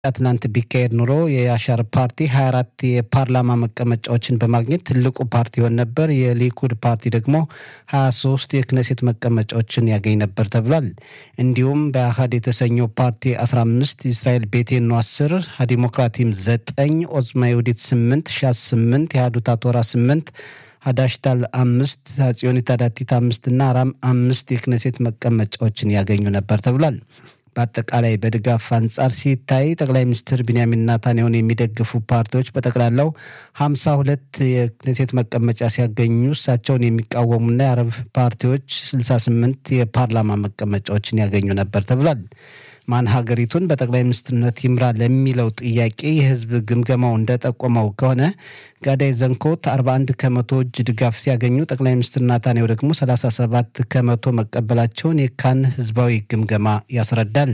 ትናንት ቢካሄድ ኑሮ የአሻር ፓርቲ 24 የፓርላማ መቀመጫዎችን በማግኘት ትልቁ ፓርቲ ይሆን ነበር። የሊኩድ ፓርቲ ደግሞ 23 የክነሴት መቀመጫዎችን ያገኝ ነበር ተብሏል። እንዲሁም በአህድ የተሰኘው ፓርቲ 15፣ እስራኤል ቤቴኖ 10፣ ዲሞክራቲም 9፣ ኦዝማ ይሁዲት 8፣ ሻስ 8፣ የሃዱታ ቶራ 8 ሀዳሽታል አምስት ציዮኒት አዳቲት አምስት እና አራም አምስት የክነሴት መቀመጫዎችን ያገኙ ነበር ተብሏል። በአጠቃላይ በድጋፍ አንጻር ሲታይ ጠቅላይ ሚኒስትር ቢንያሚን ናታንያሁን የሚደግፉ ፓርቲዎች በጠቅላላው ሀምሳ ሁለት የክኔሴት መቀመጫ ሲያገኙ እሳቸውን የሚቃወሙና የአረብ ፓርቲዎች ስልሳ ስምንት የፓርላማ መቀመጫዎችን ያገኙ ነበር ተብሏል። ማን ሀገሪቱን በጠቅላይ ሚኒስትርነት ይምራ ለሚለው ጥያቄ የህዝብ ግምገማው እንደጠቆመው ከሆነ ጋዳይ ዘንኮት 41 ከመቶ እጅ ድጋፍ ሲያገኙ ጠቅላይ ሚኒስትር ናታንያሁ ደግሞ 37 ከመቶ መቀበላቸውን የካን ህዝባዊ ግምገማ ያስረዳል።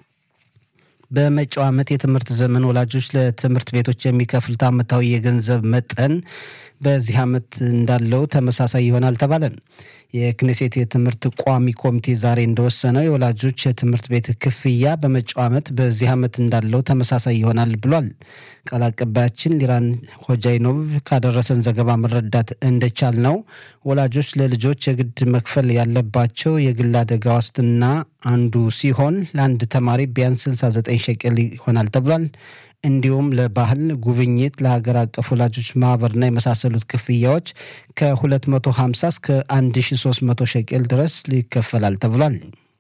በመጪው ዓመት የትምህርት ዘመን ወላጆች ለትምህርት ቤቶች የሚከፍሉት ዓመታዊ የገንዘብ መጠን በዚህ ዓመት እንዳለው ተመሳሳይ ይሆናል ተባለ። የክኔሴት የትምህርት ቋሚ ኮሚቴ ዛሬ እንደወሰነው የወላጆች የትምህርት ቤት ክፍያ በመጪው ዓመት በዚህ ዓመት እንዳለው ተመሳሳይ ይሆናል ብሏል። ቃል አቀባያችን ሊራን ሆጃይኖቭ ካደረሰን ዘገባ መረዳት እንደቻል ነው ወላጆች ለልጆች የግድ መክፈል ያለባቸው የግል አደጋ ዋስትና አንዱ ሲሆን ለአንድ ተማሪ ቢያንስ 69 ሸቅል ይሆናል ተብሏል። እንዲሁም ለባህል ጉብኝት፣ ለሀገር አቀፍ ወላጆች ማህበርና የመሳሰሉት ክፍያዎች ከ250 እስከ 1300 ሸቄል ድረስ ይከፈላል ተብሏል።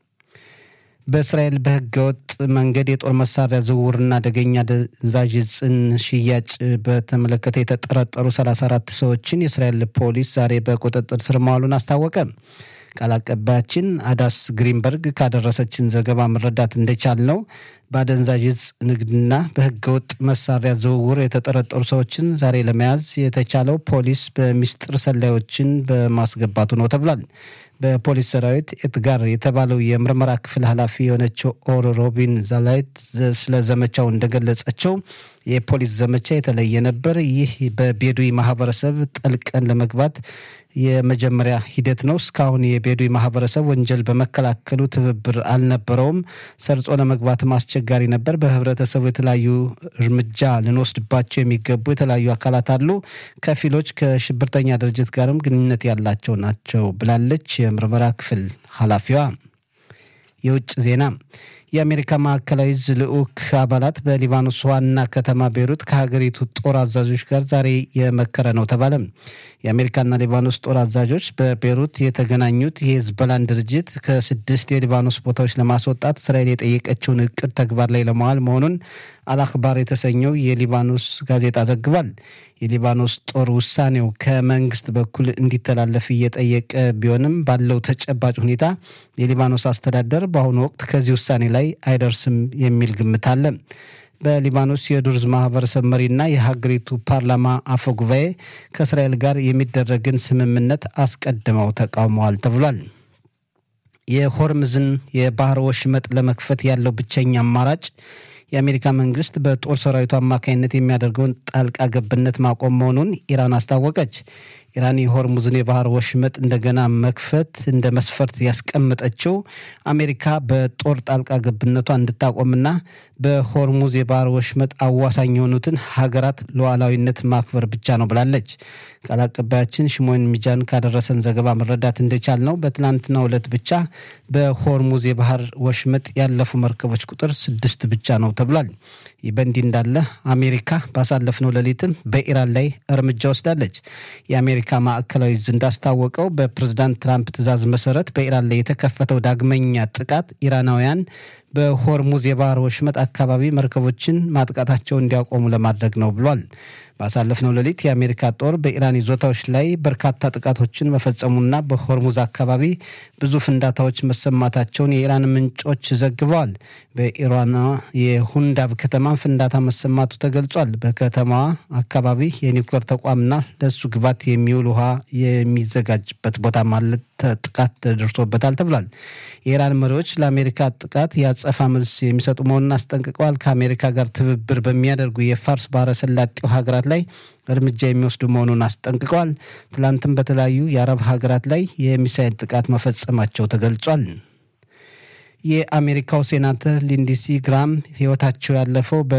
በእስራኤል በህገወጥ መንገድ የጦር መሳሪያ ዝውውርና አደገኛ አደንዛዥ ዕፅን ሽያጭ በተመለከተ የተጠረጠሩ 34 ሰዎችን የእስራኤል ፖሊስ ዛሬ በቁጥጥር ስር መዋሉን አስታወቀ። ቃል አቀባያችን አዳስ ግሪንበርግ ካደረሰችን ዘገባ መረዳት እንደቻል ነው በአደንዛዥ ዕፅ ንግድና በህገወጥ መሳሪያ ዝውውር የተጠረጠሩ ሰዎችን ዛሬ ለመያዝ የተቻለው ፖሊስ በሚስጥር ሰላዮችን በማስገባቱ ነው ተብሏል። በፖሊስ ሰራዊት ኤትጋር የተባለው የምርመራ ክፍል ኃላፊ የሆነችው ኦር ሮቢን ዛላይት ስለ ዘመቻው እንደገለጸችው የፖሊስ ዘመቻ የተለየ ነበር። ይህ በቤዱዊ ማህበረሰብ ጠልቀን ለመግባት የመጀመሪያ ሂደት ነው። እስካሁን የቤዱዊ ማህበረሰብ ወንጀል በመከላከሉ ትብብር አልነበረውም። ሰርጾ ለመግባትም አስቸጋሪ ነበር። በህብረተሰቡ የተለያዩ እርምጃ ልንወስድባቸው የሚገቡ የተለያዩ አካላት አሉ። ከፊሎች ከሽብርተኛ ድርጅት ጋርም ግንኙነት ያላቸው ናቸው ብላለች የምርመራ ክፍል ኃላፊዋ። የውጭ ዜና የአሜሪካ ማዕከላዊ ዕዝ ልዑክ አባላት በሊባኖስ ዋና ከተማ ቤሩት ከሀገሪቱ ጦር አዛዦች ጋር ዛሬ የመከረ ነው ተባለ። የአሜሪካና ሊባኖስ ጦር አዛዦች በቤሩት የተገናኙት የሄዝቦላን ድርጅት ከስድስት የሊባኖስ ቦታዎች ለማስወጣት እስራኤል የጠየቀችውን እቅድ ተግባር ላይ ለመዋል መሆኑን አልአክባር የተሰኘው የሊባኖስ ጋዜጣ ዘግቧል። የሊባኖስ ጦር ውሳኔው ከመንግስት በኩል እንዲተላለፍ እየጠየቀ ቢሆንም ባለው ተጨባጭ ሁኔታ የሊባኖስ አስተዳደር በአሁኑ ወቅት ከዚህ ውሳኔ ላይ አይደርስም የሚል ግምት አለ። በሊባኖስ የዱርዝ ማህበረሰብ መሪና የሀገሪቱ ፓርላማ አፈ ጉባኤ ከእስራኤል ጋር የሚደረግን ስምምነት አስቀድመው ተቃውመዋል ተብሏል። የሆርምዝን የባህር ወሽመጥ ለመክፈት ያለው ብቸኛ አማራጭ የአሜሪካ መንግስት በጦር ሰራዊቱ አማካኝነት የሚያደርገውን ጣልቃ ገብነት ማቆም መሆኑን ኢራን አስታወቀች። ኢራን የሆርሙዝን የባህር ወሽመጥ እንደገና መክፈት እንደ መስፈርት ያስቀመጠችው አሜሪካ በጦር ጣልቃ ገብነቷ እንድታቆምና በሆርሙዝ የባህር ወሽመጥ አዋሳኝ የሆኑትን ሀገራት ሉዓላዊነት ማክበር ብቻ ነው ብላለች። ቃል አቀባያችን ሽሞን ሚጃን ካደረሰን ዘገባ መረዳት እንደቻል ነው በትናንትናው ዕለት ብቻ በሆርሙዝ የባህር ወሽመጥ ያለፉ መርከቦች ቁጥር ስድስት ብቻ ነው ተብሏል። ይህ በእንዲህ እንዳለ አሜሪካ ባሳለፍነው ሌሊትም በኢራን ላይ እርምጃ ወስዳለች። የአሜሪካ ማዕከላዊ ዕዝ እንዳስታወቀው በፕሬዝዳንት ትራምፕ ትዕዛዝ መሰረት በኢራን ላይ የተከፈተው ዳግመኛ ጥቃት ኢራናውያን በሆርሙዝ የባህር ወሽመጥ አካባቢ መርከቦችን ማጥቃታቸው እንዲያቆሙ ለማድረግ ነው ብሏል። ባሳለፍነው ሌሊት የአሜሪካ ጦር በኢራን ይዞታዎች ላይ በርካታ ጥቃቶችን መፈጸሙና በሆርሙዝ አካባቢ ብዙ ፍንዳታዎች መሰማታቸውን የኢራን ምንጮች ዘግበዋል። በኢራኗ የሁንዳብ ከተማ ፍንዳታ መሰማቱ ተገልጿል። በከተማዋ አካባቢ የኒውክሌር ተቋምና ለሱ ግባት የሚውል ውሃ የሚዘጋጅበት ቦታ ማለት ጥቃት ደርሶበታል ተብሏል። የኢራን መሪዎች ለአሜሪካ ጥቃት የአጸፋ መልስ የሚሰጡ መሆኑን አስጠንቅቀዋል። ከአሜሪካ ጋር ትብብር በሚያደርጉ የፋርስ ባህረ ሰላጤው ሀገራት ላይ እርምጃ የሚወስዱ መሆኑን አስጠንቅቀዋል። ትላንትም በተለያዩ የአረብ ሀገራት ላይ የሚሳይል ጥቃት መፈጸማቸው ተገልጿል። የአሜሪካው ሴናተር ሊንዲሲ ግራም ህይወታቸው ያለፈው